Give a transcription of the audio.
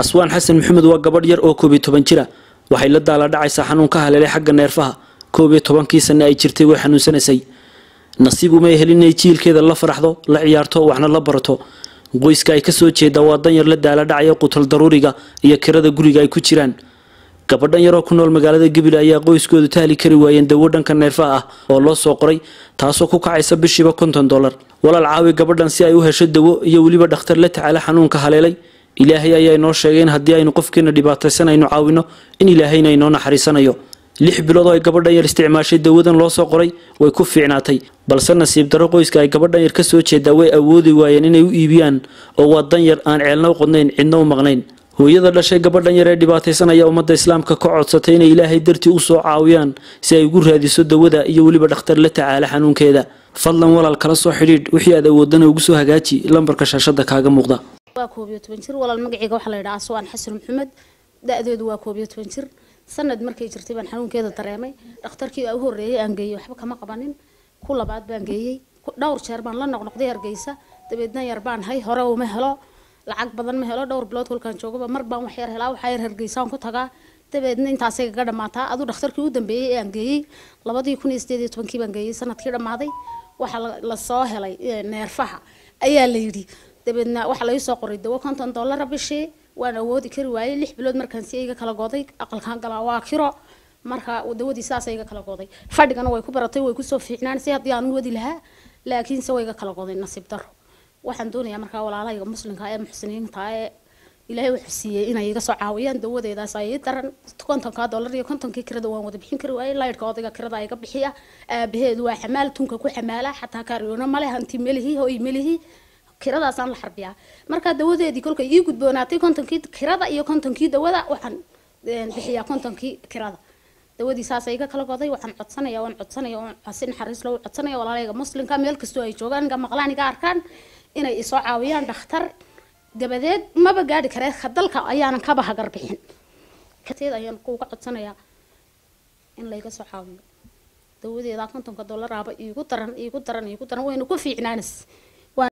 aswaan xasan maxamed waa gabadh yar oo koob iyo toban jira waxay la daaladhacaysaa xanuun ka haleelay xagga neerfaha koob iyo tobankii sanne ay jirtay way xanuunsanaysay nasiib umay helin inay jiilkeeda la faraxdo la ciyaarto waxna la barato qoyska ay kasoo jeeda waa danyar la daaladhacaya qutal daruuriga iyo kirada guriga ay ku jiraan gabadhan yaroo ku nool magaalada gabil ayaa qoyskoodu tahli kari waayeen dawo dhanka neerfaha ah oo loo soo qoray taasoo ku kacaysa bishiiba konton dollar walaal caawi gabadhan si ay u hesho dawo iyo weliba dhakhtar la tacaala xanuunka haleelay ilaahay ayaa inoo sheegay in haddii aynu qofkeena dhibaataysan aynu caawino in ilaahayna inoo naxariisanayo lix bilood oo ay gabadhan yar isticmaashay dawadan loo soo qoray way ku fiicnaatay balse nasiib darro qoyska ay gabadhan yar ka soo jeedaa way awoodi waayeen inay u iibiyaan oo waa dan yar aan ceelna u qodnayn cidna u maqnayn hooyada dhashay gabadhan yar ee dhibaataysanaya ummadda islaamka ka codsatay inay ilaahay dartii u soo caawiyaan si ay ugu raadiso dawada iyo weliba dhakhtar la tacaala xanuunkeeda fadlan walaal kala soo xidhiidh wixii aad awoodana ugu soo hagaaji lambarka shaashada kaaga muuqda waa koob iyo toban jir walaal magaceyga waxaa la yidhaha aswaan xasan maxamed da-deedu waa koob iyo toban jir sanad markay jirtay baan xanuunkeeda dareemay dhakhtarkii u horreeyay aan geeyey waxba kama qabanin ku labaad baan geeyey dhowr jeer baan la noqnoqday hargeysa dabeedna yar baan hay hore uma helo lacag badan ma helo dhowr bilood kolkaan joogaba mar baan wax yar helaa waxaa yar hargeysaan ku tagaa dabeedna intaasay kaga dhamaataa aduu dhakhtarkii u dambeeyey ee aan geeyey labadii kun iyo sideed iyo tobankii baan geeyey sanadkii dhammaaday waxaa lasoo helay neerfaha ayaa la yidhi dabeedna waxaa laii soo qoray dawo konton dollara bishii waan awoodi kari waayey lix bilood markaan si iga kala goday aqalkaan galaa waa kiro marka dawadii saasa iga kala goday fadhigana way ku baratay way kusoo fiicnaansay haddii aan u wadi lahaa laakiinse way iga kala goday nasiib daro waxaan doonayaa markaa walaalahayga muslimka ee muxsiniinta ee ilaahay wuxuu siiyey inay iga soo caawiyaan dawadeedaas ay daran kontonka dollar iyo kontonkii kirada waan wada bixin kari waayey laydhka odayga kirada iga bixiya aabaheedu waa xamaal tunka ku xamaala xataa kaaryoona male hanti melihi hoy melihi kiradaasaan la xarbiyaa markaa dawadeedii kolkay ii gudboonaatay kontonkii kirada iyo kontonkii dawada waxaan bixiyaa kontonkii kirada dawadii saasa iga kala goday waxaan codsanaya waan codsanaya waan si naxariis loo codsanaya walaalayga muslimka meel kastoo ay joogaan iga maqlaan iga arkaan inay isoo caawiyaan dhakhtar dabadeed maba gaadhi karee dalka ayaanan kaba hagar bixin kateed ayaan kuuga codsanayaa in layga soo caawiyo dawadeeda kontonka dollaraaba iigu daran iigu daran iigu daran wayna ku fiicnaanis